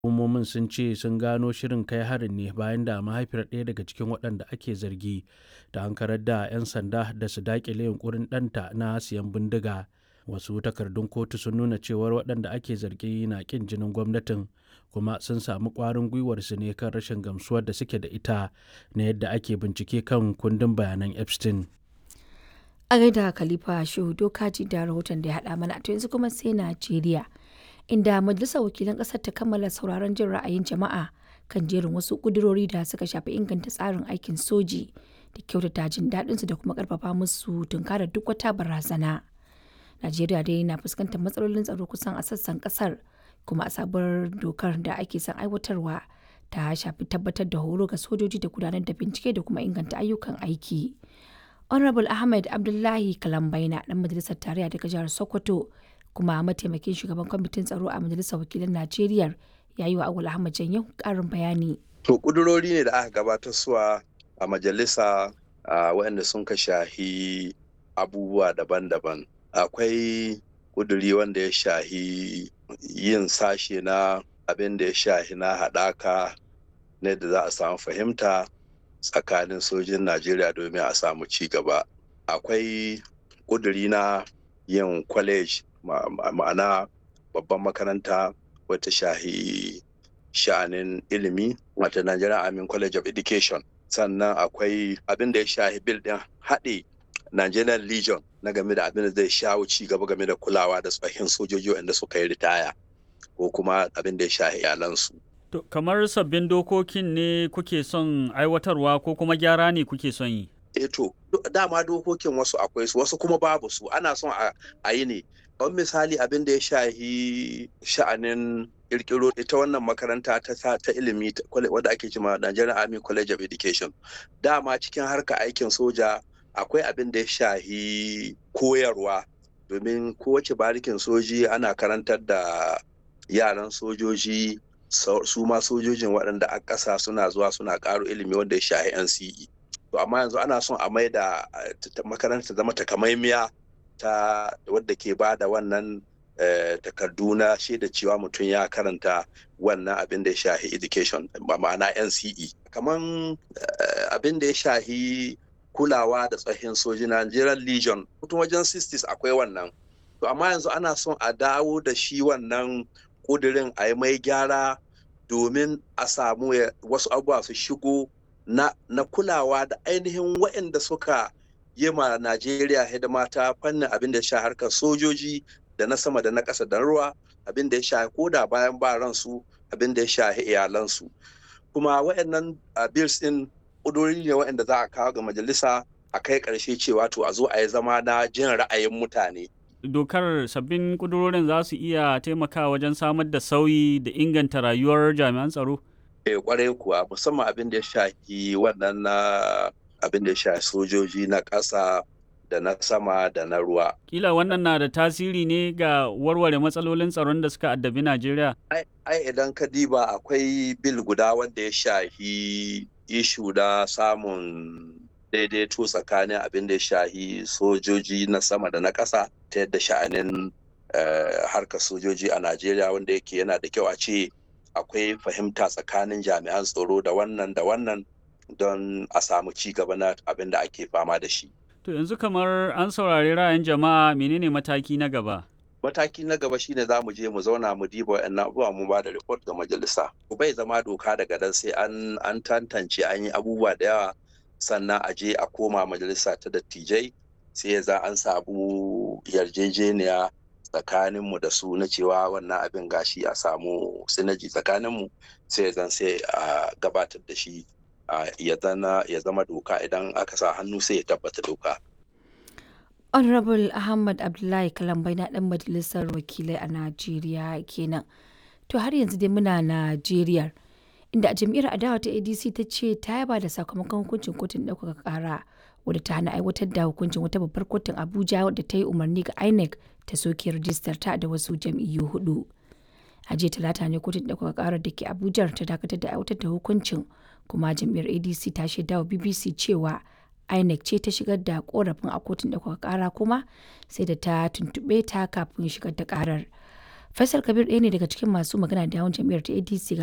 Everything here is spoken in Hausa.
Hukumomin sun ce sun gano shirin kai harin ne bayan da mahaifiyar ɗaya daga cikin waɗanda ake zargi ta ankarar da 'yan sanda da su daƙile yunƙurin ɗanta na siyan bindiga. Wasu takardun kotu sun nuna cewar waɗanda ake zargi na ƙin jinin gwamnatin kuma sun samu ƙwarin gwiwar su ne kan rashin gamsuwar da suke da ita na yadda ake bincike kan kundin bayanan Epstein. A gaida Khalifa Shehu Dokaji da rahoton da ya haɗa mana to yanzu kuma sai Najeriya. Inda Majalisar Wakilan ƙasar ta kammala sauraron jin ra'ayin jama'a kan jerin wasu ƙudurori da suka shafi inganta tsarin aikin soji da kyautata jin daɗinsu da kuma ƙarfafa musu tunkarar duk wata barazana. Najeriya dai na fuskantar matsalolin tsaro kusan a sassan ƙasar kuma a sabuwar dokar da ake son aiwatarwa ta shafi tabbatar da horo ga sojoji da gudanar da bincike da kuma inganta ayyukan aiki. Honorable Ahmed Abdullahi Kalambaina ɗan majalisar tarayya daga jihar Sokoto kuma mataimakin shugaban kwamitin tsaro a majalisar wakilan Najeriya ya yi wa Awul Ahmad Janyo ƙarin bayani. To ƙudurori ne da aka gabatar suwa a majalisa waɗanda sun ka shahi abubuwa daban-daban. Akwai ƙuduri wanda ya shahi yin sashe na abin da ya shahi na haɗaka ne da za a samu fahimta tsakanin sojin Najeriya domin a samu ci gaba. Akwai ƙuduri na yin kwalej ma'ana babban makaranta wata shahi sha'anin ilimi wata Nigerian Army College of Education. Sannan akwai abin da ya shahi bil ɗin haɗe Nigerian Legion na game da abin da zai shawo ci gaba game da kulawa da tsohin sojoji wanda suka yi ritaya ko kuma abin da ya shahi iyalansu. To, kamar sabbin dokokin ne kuke son aiwatarwa ko kuma gyara ne kuke son yi? E to, dama dokokin wasu akwai su wasu kuma babu su ana son a yi ne. Kamar misali abin da ya shahi sha'anin kirkiro ita wannan makaranta ta ta ilimi wadda ake cima Nigerian Army College of Education. Dama cikin harka aikin soja akwai abin da ya shahi koyarwa domin kowace barikin soji ana karantar da yaran sojoji su ma sojojin waɗanda a ƙasa suna zuwa suna ƙaro ilimi wanda ya shahi NCE. To amma yanzu ana son a mai da makaranta zama takamaimiya ta wadda ke ba da wannan takardu na shaida cewa mutum ya karanta wannan abin da ya shahi education ma'ana NCE. Kaman abin da ya shahi kulawa da tsohin soji Nigerian Legion mutum wajen 60s akwai wannan. To amma yanzu ana son a dawo da shi wannan kudirin a yi mai gyara domin a samu wasu abubuwa su shigo na, na kulawa da ainihin waɗanda suka yi ma Najeriya hidima ta fannin abin da ya sha harkar sojoji da na sama da na ƙasa da ruwa abin da ya sha koda bayan ba ransu abin da ya sha iyalansu kuma waɗannan bills ɗin ƙudurori ne waɗanda za a kawo ga majalisa a kai ƙarshe cewa to a zo a yi zama na jin ra'ayin mutane dokar sabbin kudurorin za su iya taimakawa wajen samar da sauyi da inganta rayuwar jami'an tsaro? Eh kwarai kuwa musamman abin da ya shafi wannan na abin da ya shafi sojoji na ƙasa da na sama da na ruwa. Kila wannan na da tasiri ne ga warware matsalolin tsaron da suka addabi Najeriya? Ai idan ka diba akwai bil guda wanda ya shafi ishu da samun daidaito tsakanin abin da ya shahi sojoji na sama da na ƙasa ta yadda sha'anin harkar sojoji a Najeriya wanda yake yana da kyau a ce akwai fahimta tsakanin jami'an tsaro da wannan da wannan don a samu ci gaba na abin da ake fama da shi. To yanzu kamar an saurari ra'ayin jama'a menene mataki na gaba? Mataki na gaba shine za mu je mu zauna mu diba wa'annan abubuwa mu ba da report ga majalisa. Bai zama doka daga dan sai an an tantance an yi abubuwa da yawa sannan a je a koma majalisa ta dattijai sai ya za an samu yarjejeniya tsakaninmu da su na cewa wannan abin gashi a samu sinaji tsakaninmu sai zan sai a gabatar da shi ya zama doka idan aka sa hannu sai ya tabbata doka. honorable ahmad abdullahi kalambai na dan majalisar wakilai a najeriya kenan to har yanzu dai muna najeriya inda a jam'iyyar adawa ta adc ta ce ta yaba da sakamakon hukuncin kotun ɗaukaka ƙara wadda ta hana aiwatar da hukuncin wata babbar kotun abuja wadda ta yi umarni ga inec ta soke rajistar ta da wasu jam'iyyu hudu a jiya talata ne kotun ɗaukaka ƙarar da ke abuja ta dakatar da aiwatar da hukuncin kuma jam'iyyar adc ta shaida wa bbc cewa inec ce ta shigar da korafin a kotun ɗaukaka ƙara kuma sai da ta tuntuɓe ta kafin shigar da ƙarar Faisal Kabir ɗaya ne daga cikin masu magana da yawun jam'iyyar ta ADC